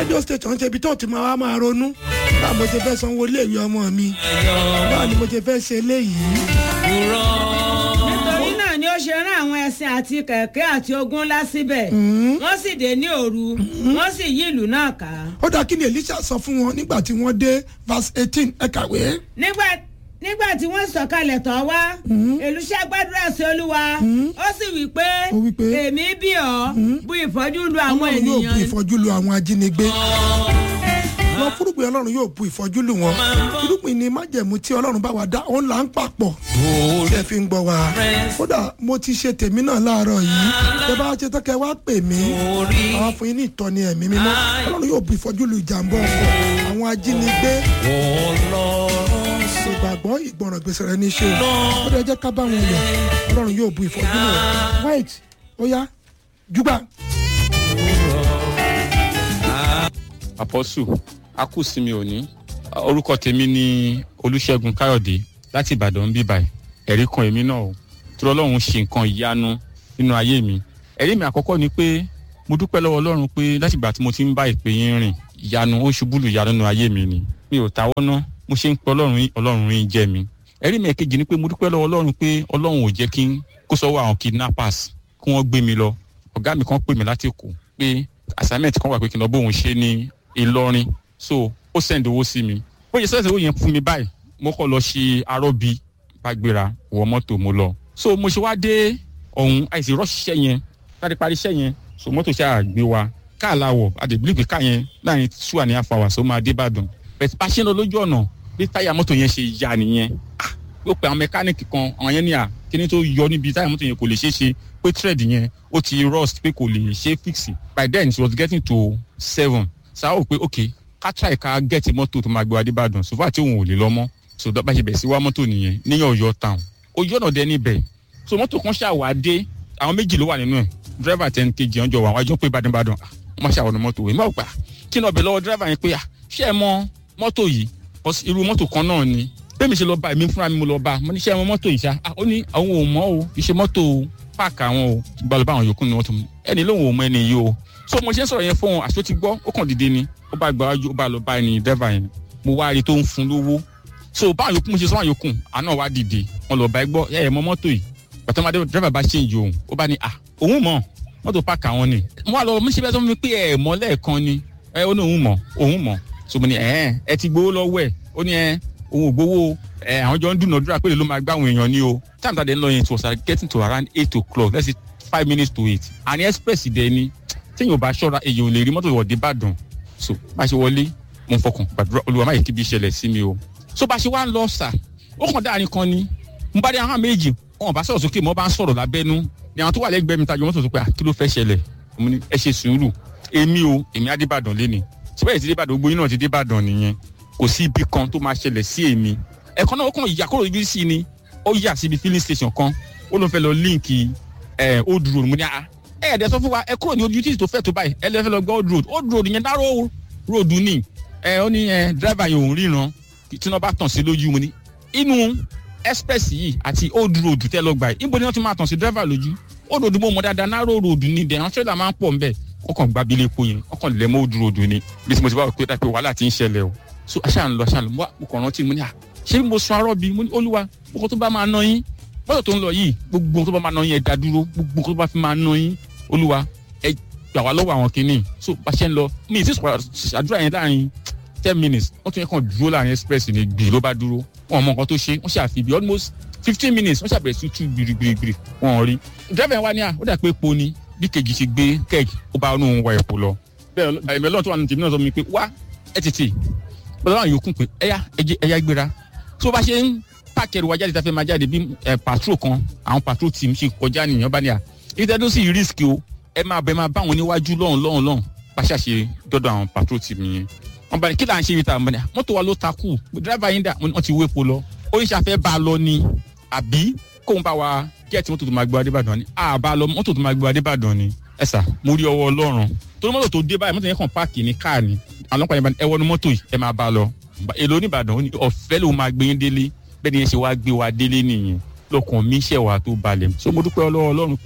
rédíò station ṣe ibi tó ti máa wá máa ronú báwo mo ṣe fẹ́ sanwó iléèwé ọmọ mi báwo ni mo ṣe fẹ́ ṣe eléyìí. nítorí náà ni ó ṣe rán àwọn ẹṣin àti kẹ̀kẹ́ àti ogun ńlá síbẹ̀ wọ́n sì dé ní òru wọ́n sì yí ìlú náà ká. ó dáa kí ni elisha sọ fún wọn nígbà tí wọ́n dé verse eighteen ẹ kàwé. nígbà nígbà tí wọ́n sọ̀kalẹ̀ tán wá èlùṣà gbàdúrà sí olúwa ó sì wí pé Ó wí pé, èmi bí ọ bu ìfọ́jú lu àwọn ọlọ́run yóò bu ènìyàn ìfọ́jú lu àwọn ajínigbé wọn fúrúgbìn ọlọ́run yóò bu ìfọ́jú lu wọn fúrúgbìn ni májẹ̀mú tí ọlọ́run bá wa dá òun là ń papọ̀ tí ẹ fi ń gbọ́ wa kódà mo ti ṣe tèmi náà láàárọ̀ yìí tẹ bá ṣe tọ́kẹ́ wá pè mí àwọn fún yín ní ìtọ́ni ẹ̀mí mímọ́ ọlọ́run yóò bu ìfọ́jú lu ìjàmbá ọkọ̀ àwọn ajínigbé ìgbàgbọ́ ìgbọràn gbèsè rẹ ní í ṣe o ó dẹ jẹ́ ká bá wọn lọ ọlọ́run yóò bu ìfọ́jú lu wọn white ó yá júgbà. apọ́sù akúsìmí òní orúkọ tèmi ni olùṣègùn káyọ̀dé láti ìbàdàn bí báyìí ẹ̀rí kan èmi náà o tí ọlọ́run ṣe nǹkan ìyanu nínú ayé mi ẹ̀rí mi àkọ́kọ́ ni pé mo dúpẹ́ lọ́wọ́ ọlọ́run pé láti ìgbà tí mo ti ń bá ìpè yín rìn ìyanu ó ṣubú lù ìyanu nínú ayé mi ni mi ò táwọ́ ná mo ṣe ń pe ọlọ́run yín ọlọ́run yín jẹ́ mi ẹ̀rí mi ẹ̀kejì ni pé mo dúpẹ́ lọ́wọ́ ọlọ́run pé ọlọ́run ò jẹ́ kí n kó sọ́wọ́ àwọn kidnappers kí wọ́n gbé mi lọ ọ̀gá mi kan pè mí láti èkó pé assignment kan wà pé kí n lọ bóun ṣe ní ìlọrin so ó send owó sí mi bó ṣe sẹ́sẹ̀ owó yẹn fún mi báyìí mo kọ́ lọ ṣe arọ́bí bá gbéra wọ mọ́tò mo lọ so mo ṣe wá dé ọ̀hún àìsí rọ́ṣiṣẹ́ yẹn láti parí iṣẹ́ yẹn so mọ́tò ṣáà gbé wa káà láwọ̀ àdèbílíkì káà yẹn láàrin two and a half hours ó máa dé ìbàdàn bẹ̀tẹ̀ bá ṣe ń lọ lójú ọ̀nà bí táyà mọ́tò yẹn ṣe ya nìyẹn ah ó pe àwọn mẹkáníìkì kan àwọn yẹn ní à kíní tó yọ níbi táyà mọ́tò yẹn kò lè ṣeé ṣe pé thread yẹn ó ti rust pé kò lè ṣe fix by then it was getting to seven sáà ó pé ok ká try ká get mọ́tò tó máa gbé wa dé ìbàdàn so far tí òun ò lè lọ mọ́ so bá ṣe bẹ̀ sí wá mọ́tò nìyẹn ní ọ̀yọ́ town ojú ọ̀nà dẹ níbẹ̀ so mọ́tò kan ṣàwà dé àwọn méjì ló wà nínú ẹ̀ driver ten kg ọjọ́ wà wájú pé ìbàdàn ìbàdàn ah, wọ́n ṣàwọn mọ́tò wẹ̀ mọ́ gbà kí ni ọbẹ̀ lọ́wọ́ driver yẹn pé ah ṣé ẹ mọ mọ́tò yìí Because irú mọ́tò kan náà ni bẹ́ẹ̀mi ṣe lọ bá èmi fúnra mi mo lọ bá mo ní ṣé ẹ mọ mọ́tò yìí ṣá ah ó ní àwọn ò mọ̀ o kì í ṣe mọ́tò páàkì àwọn o gbalọ̀ bá àwọn yòókù ní mọ́tò mi ẹni lóun ò mọ ẹni yìí o so mo ṣe ń sọ̀rọ̀ yẹn fún wọn àṣọ ti gbọ́ ó kàn dìde ni ó bá gba wájú ó bá lọ bá ẹni driver yẹn mo wá rí i tó ń fún lówó so báwọn yòókù mo ṣe sọ àwọn yòókù àná wá dìde wọn lọ bá ẹ gbọ́ ẹ ẹ mọ mọ́tò yìí bàtà máa dé driver bá change òun ó bá ní à òun mọ̀ mọ́tò páàkì àwọn ni mo wá lọ mo ṣe bẹ́ẹ̀ sọ fún mi pé ẹ mọ̀ lẹ́ẹ̀kan ni ẹ ó ní òun mọ̀ òun mọ̀ so mo ní ẹ ẹ ti gbowó lọ́wọ́ ẹ ó ní ẹ òun ò gbowó ẹ àwọn jọ ń dúnàdúrà pé lè ló máa gbá àwọn èèyàn ní o time tàdé ń lọ yẹn it was getting to around eight o'clock let's say five minutes to eight àní express dẹ ni téèyàn ò bá ṣọ́ra èèyàn ò lè rí mọ́tò wọ̀dé Ìbàdàn so bá a ṣe wọlé mo ń fọkàn gbàdúrà Olúwa má yẹ kí bí ìṣẹ̀lẹ̀ sí mi o so bá a ṣe wá ń lọ sà ó kàn dáàrin kan ni mo bá dé àwọn méjì wọn bá sọ̀rọ̀ sókè mo bá ń sọ̀rọ̀ lábẹ́nú ni àwọn tó wà lẹ́gbẹ̀ẹ́ mi tajọ mọ́tò tó pé à kí ló fẹ́ ṣẹlẹ̀ mo ní ẹ ṣe sùúrù èmi o èmi á dé Ìbàdàn lé ni síbẹ̀ ti dé Ìbàdàn gbogbo yín náà ti dé Ìbàdàn nìyẹn kò sí ibi kan tó máa ṣẹlẹ̀ sí èmi ẹ̀kan náà ó kàn yà kúrò ibi sí ni ó yà síbi filling station kan ó ló ń fẹ́ lọ líǹkì ẹ̀ old road mo ní à ẹ̀ ẹ̀dẹ̀ sọ fún wa ẹ kúrò ní ojú títì tó fẹ́ tó báyìí ẹ lè fẹ́ lọ gbọ́ old road old road yẹn dárò road ni ẹ ó ní ẹ driver yẹn òun ríran tí wọ́n bá tàn sí lójú mo ní inú express yìí àti old road tẹ́ lọ gbà yìí níbo ni wọ́n ti máa tàn sí driver lójú old road mo mọ̀ dáadáa narrow road ni dẹ̀ àwọn trailer máa ń pọ̀ nbẹ̀ wọ́n kàn gba abilé epo yẹn wọ́n kàn lẹ̀ mọ́ old road ni bí mo ti bá wọ pé dápẹ́ wàhálà ti ń ṣẹlẹ̀ o so aṣáà ń lọ aṣáà ń lọ mo kàn rántí mo ní à ṣé mo sun arọ́ bi mo ní olúwa gbogbo tó bá máa ná yín mọ́tò tó ń lọ yìí gbogbo tó bá máa ná yín ẹ dá dúró gbogbo tó bá fi máa ná yín olúwa ẹ gbà wá lọ́wọ́ àwọn kìíní so bá ṣe ń lọ mi ì sì àdúrà yẹn láàrin ten minutes wọ́n tún yẹ kàn dúró láàrin express ní gbì ló bá dúró wọn mọ nǹkan tó ṣe wọ́n ṣàfi bí almost fifteen minutes wọ́n ṣàbẹ̀rẹ̀ sí tú gbirigbirigbiri wọn rí driver yẹn wá ní à ó dà pé epo ni bí kejì ṣe gbé kẹ́ẹ̀kì ó bá inú wa epo lọ bẹ́ẹ̀ ẹ̀mí ọlọ́run tó wà nínú tèmi náà sọ mi pé wá ẹ tètè bọ́lá àwọn yòókù pé ẹ̀yà ẹ̀yà gbéra tó bá ṣe ń pàkẹ́rù wa jáde tá a fẹ́ máa jáde bí patrol kan àwọn patrol team ṣe kọjá nìyẹn bá ní à ìtẹ́dó sì risk o ẹ máa bẹ máa bá wọn níwájú lọ́hùn lọ́hùn lọ́hùn bá ṣàṣe dọ́dọ̀ àwọn patrol team yẹn wọn bá ní kí là ń ṣe ibi tá a mọ̀ ní à mọ́tò wa ló takú dírẹ́fà yín dà wọ́n ti wépo lọ oníṣàfẹ́ bá a lọ ni àbí kóun bá wa gẹ́ẹ̀tì mọ́tò tó máa gbé wa débàdàn ni àbá lọ mọ́tò tó máa gbé wa débàdàn ni ẹ sà mo rí ọwọ́ ọlọ́run torí mọ́tò tó dé báyìí mọ́tò yẹn kàn páàkì ní káà ni àwọn ọlọ́pàá yẹn bá ní ẹ wọnú mọ́tò yìí ẹ máa bá a lọ èlò oníbàdàn ó ní ọ̀fẹ́ ló máa gbé yín délé bẹ́ẹ̀ ni yẹn ṣe wá gbé wa délé nìyẹn lọkàn mi ṣẹ̀ wá tó balẹ̀ so mo dúpẹ́ ọlọ́wọ́ ọlọ́run pé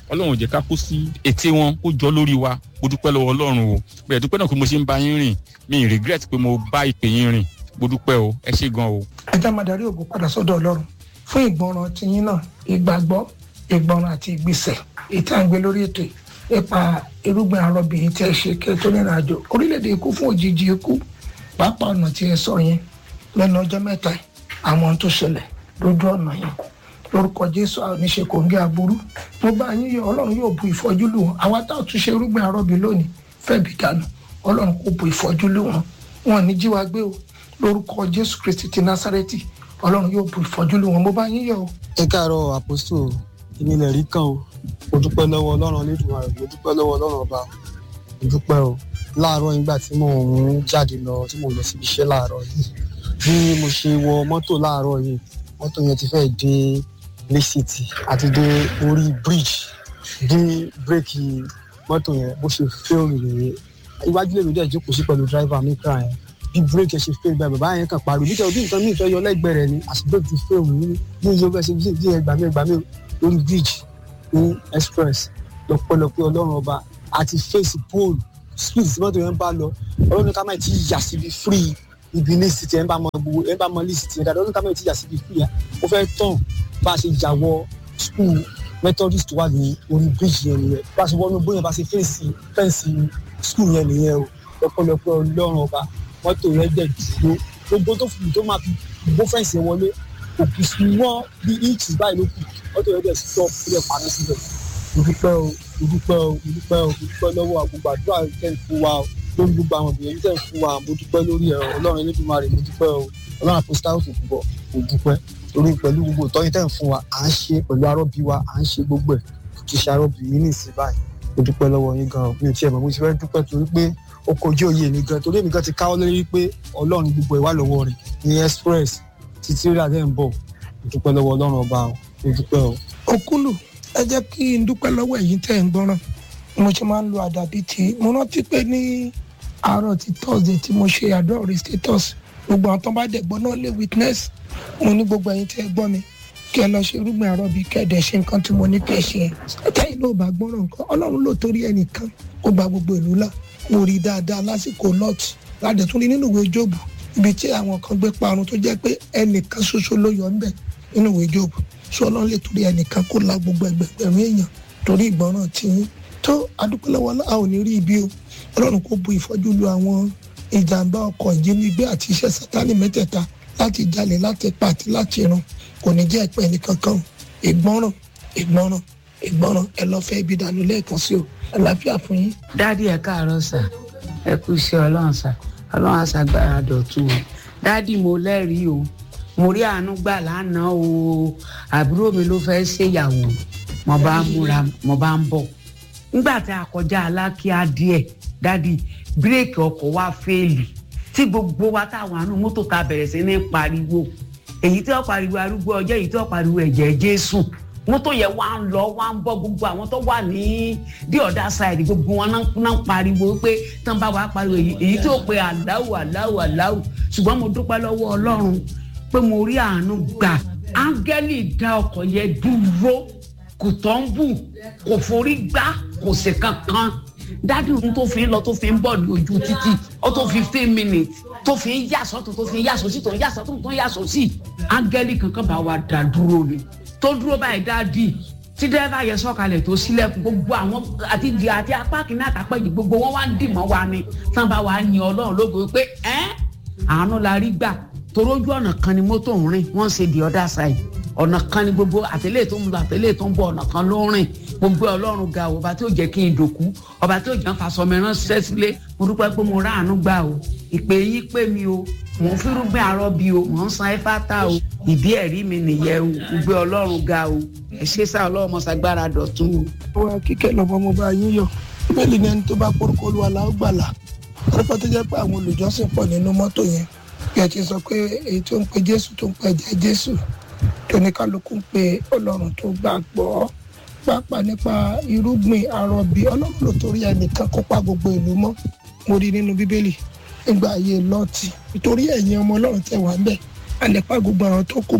ọlọ́run ò jẹ́ ká kó sí ète wọn kó jọ lórí wa mo dúpẹ́ lọ́wọ́ ọlọ́run o bẹ̀rẹ̀ dúpẹ́ náà pé mo ṣe ń bá yín rìn mi ì regret pé mo bá ìpè yín rìn mo dúpẹ́ o ẹ ṣé gan o. ẹ já máa darí ògo padà sọ́dọ̀ ọlọ́run fún ìgbọràn tiyín náà ìgbàgbọ́ ìgbọràn àti ìgbésẹ̀ ètò àgbẹ̀ lórí ètò yìí nípa irúgbìn arọbìnrin tí ẹ ṣe kí ẹ tó rìnrìn àjò orílẹ̀-èdè ikú fún òjijì ikú pàápàá ọ̀nà tí ẹ sọ yẹn lẹ́nu ọjọ́ mẹ́ta yìí àwọn ohun tó ṣẹlẹ̀ lójú ọ̀nà yẹn lórúkọ jésù àwọn oníṣe kò ń gé aburú mo bá yín yọ ọlọ́run yóò bu ìfọ́jú lù wọn àwa tá ò tún ṣe irúgbìn arọ́bì lónìí fẹ́ẹ̀bì dànù ọlọ́run kò bu ìfọ́jú lù wọn wọn ò ní jí wa gbé o lórúkọ jésù kristi ti násárẹ́tì ọlọ́run yóò bu ìfọ́jú lù wọn mo bá yín yọ o. ẹ káàárọ̀ àpòsù èmi lè rí kan o mo dúpẹ́ lọ́wọ́ ọlọ́run Olódùmarè mo dúpẹ́ lọ́wọ́ ọlọ́run ọba mo dúpẹ́ o láàárọ̀ nígbà tí mò ń jáde lọ tí mò ń lọ síbi iṣẹ́ láàárọ̀ yìí bí mo ṣe wọ mọ́tò láàárọ̀ yìí mọ́tò yẹn ti fẹ́ dé Lake City àti dé orí bridge dé bírèkì mọ́tò yẹn bó ṣe fẹ́ẹ̀rì rèé iwájú lèmi dẹ̀ jókòó sí pẹ̀lú dráìvà mi kra yẹn bí bírèkì ẹ̀ ṣe fẹ́ẹ̀rì báyìí bàbá yẹn kàn pariwo nítorí bí nǹkan mi ìfẹ́ yọ lẹ́gbẹ̀ẹ́ rẹ̀ ni àti bírèkì ti fẹ́ẹ̀rì ní ní iye bẹ́ẹ̀ ṣe bí ẹgbàá mi ẹgbàá mi lórí bridge ní express lọ́pọ̀lọpọ̀ ọlọ́run ọba àti face pole speed tí mọ́tò yẹn ń bá lọ ọlọ́run ní ká má ti yà síbi free ibi ní city ẹ̀ ń bá mọ gbogbo ẹ̀ ń bá mọ list yẹn dáadáa ọlọ́run ká má ti yà síbi free yẹn ó fẹ́ tán bá a ṣe yà wọ school methodist wà ní orí bridge yẹn nìyẹn bá a ṣe wọnú bóyá bá a ṣe fẹ́ǹsì fẹ́ǹsì school yẹn nìyẹn o lọ́pọ̀lọpọ̀ ọlọ́run ọba mọ́tò yẹn dẹ̀ dúró gbogbo tó fi tó máa fi gbó fẹ́ǹsì yẹn wọlé òkú sí wọ́n bí inches báyìí ló kù mọ́tò yẹn dẹ̀ stop ó dẹ̀ paná síbẹ̀ mo dúpẹ́ o mo dúpẹ́ o mo dúpẹ́ o mo dúpẹ́ lọ́wọ́ àgbègbè àdúrà tẹ̀ ń fún wa o lórí gbogbo àwọn obìnrin tẹ̀ ń fún wa mo dúpẹ́ lórí ẹ̀ ọlọ́run Elédùmarè mo dúpẹ́ o ọlọ́run àpòsítà òkè púpọ̀ mo dúpẹ́ torí pẹ̀lú gbogbo ìtọ́jú tẹ̀ ń fún wa à ń ṣe pẹ̀lú arọ́bí wa à ń ṣe gbogbo ẹ̀ kì í ṣe arọ́bí yìí ní ìsìn báyìí mo dúpẹ́ lọ́wọ́ yín gan mi ò tiẹ̀ mọ̀ mo ti fẹ́ dúpẹ́ torí pé ó kojú òye mi gan torí èmi gan ti káwọ́ lórí pé ọlọ́run gbogbo ẹ̀ wà lọ́wọ́ rẹ̀ ní express títí rí adé ń bọ̀ mo dúpẹ́ lọ́wọ́ ọlọ́run ọba o mo dúpẹ́ o. òkúlù ẹ jẹ́ kí n dúpẹ́ lọ́wọ́ ẹ̀yin tẹ́ ń gbọ́ràn mo ṣe máa ń lo àdàbí tí mo rántí pé ní àárọ̀ ti thursday tí mo ṣe àdúrà orí status gbogbo àwọn tó bá dẹ̀ gbọ́ náà lè witness mo ní gbogbo ẹ̀yin tẹ́ ẹ gbọ́ mi kí ẹ lọ ṣe irúgbìn àrọ́bí kẹ́ẹ̀dẹ̀ ṣe nǹkan tí mo ní kẹ́ ẹ ṣe ẹ̀ tẹ́yìn náà bá gbọ́ràn nǹkan ọlọ́run ló torí ẹnìkan ó gba gbogbo ìlú là mo rí dáadáa lásìkò lọ́ọ̀tì ládẹ̀ tún rí nínú ìwé jóòbù ibi tí àwọn kan gbé parun tó jẹ́ pé ẹnìkan ṣoṣo ló yọ ńbẹ̀ nínú ìwé jóòbù ṣé ọlọ́run lè torí ẹnìkan kó la gbogbo ẹgbẹ̀gbẹ̀rún èèyàn torí ìgbọràn tí yín tó adúpẹ́lẹ́wọ́ a ò ní rí ibi o ọlọ́run kó bu ìfọ́jú lu àwọn ìjàmbá ọkọ̀ ìjínigbé àti iṣẹ́ sátánì mẹ́tẹ̀ẹ̀ta láti jalè láti pa àti láti run kò ní jẹ́ ẹ̀pẹ́ nìkankan o ìgbọràn ìgbọràn ìgbọràn ẹ lọ fẹ́ ibi dànù lẹ́ẹ̀kan sí o àlàáfíà fún yín. dádì ẹ káàárọ̀ sà ẹ kú iṣẹ́ ọlọ́run sà ọlọ́run àṣàgbára dọ̀tun o dádì mo lẹ́rìí o mo rí àánú gbà lánàá o àbúrò mi ló fẹ́ ṣèyàwó mo bá ń múra mo bá ń bọ̀ nígbà tí a kọjá alákíá díẹ̀ dádì bírèkì ọkọ̀ wa fẹ́ẹ̀lì tí gbogbo wa táwọn àánú mọ́tò ta bẹ̀rẹ̀ sí ní pariwo èyí tí wọ́n pariwo arúgbó ọjọ́ èyí tí wọ́n pariwo ẹ̀jẹ̀ jésù mọ́tò yẹn wá ń lọ wá ń bọ́ gbogbo àwọn tó wà ní the other side gbogbo wọn náà ń pariwo pé tán bá wàá pariwo èyí tí ó pe aláwù aláwù aláwù ṣùgbọ́n mo dúpẹ́ lọ́wọ́ ọlọ́run pé mo rí àánú gbà áńgẹ́lì dá ọkọ̀ yẹn dúró kò tọ́ ń bù kò forí gbá kò sí kankan dádì ohun tó fi ń lọ tó fi ń bọ̀ ní ojú títì ó tó fifteen minutes tó fi ń yàsọ́ tó tó fi ń yàsọ́ sí tó ń yàsọ́ tó ń yàsọ́ sí áńgẹ́lì kankan bá wa dá dúró ni tó dúró báyìí dádì tí dẹ́rẹ́bà yẹn sọ̀kalẹ̀ tó sílẹ̀kùn gbogbo àwọn àti di àti apá kìíní àtàpẹ́jì gbogbo wọn wá ń dìmọ́ wa ni tán bá wa yin ọlọ́run lógo pé ẹ́ àánú la rí gbà torójú ọ̀nà kan ni mọ́tò ń rìn wọ́n ń ṣe the other side ọ̀nà kan ni gbogbo àtẹ̀lé tó ń lọ àtẹ̀lé tó ń bọ̀ ọ̀nà kan ló ń rìn gbogbo ọlọ́run ga o ọba tí ó jẹ́ kí n dòkú ọba tí ó jẹ́ fasọ mi ránṣẹ́ sílé mo dúpẹ́ pé mo ráàánú gbà o ìpè yín pè mí o mò ń fírúgbìn àárọ̀ bí o mò ń san ẹ́fátà o ìdí ẹ̀rí mi nìyẹn o gbogbo ọlọ́run ga o ẹ ṣe sá ọlọ́run mọ́sàgbára dọ̀tún o. wa kíkẹ́ lọ́mọ mo bá yín yọ bíbélì ní ẹni tó bá porúkọ olúwa la ó gbàlà pípẹ́ tó jẹ́ pé àwọn olùjọ́sìn pọ̀ nínú mọ́tò yẹn bí ẹ ti sọ pé èyí tó ń pe jésù tó ń pe ẹ̀jẹ̀ jésù tó ní kálukú ń pe ọlọ́run tó gbàgbọ́ pàápàá nípa irúgbìn àrọ̀bí ọlọ́run ló torí ẹnìkan kópa gbogbo ìlú mọ́ mo rí nínú bíbélì nígbà ayé lọ́ọ̀tì nítorí ẹ̀yin ọmọ ọlọ́run tẹ̀ wá ń bẹ̀ àlẹ́pà gbogbo àwọn tó kù mọ́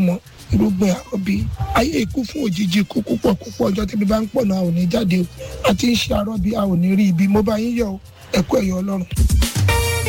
irúgbìn àrọ́bí ayé ikú fún òjijì ikú púpọ̀ púpọ̀ ọjọ́ tẹ́bí bá ń pọ̀ náà a ò ní jáde o àti ń ṣe àrọ́bí a ò ní rí ibi mo bá yín yọ̀ o ẹ̀kú ẹ̀yọ́ ọlọ́run.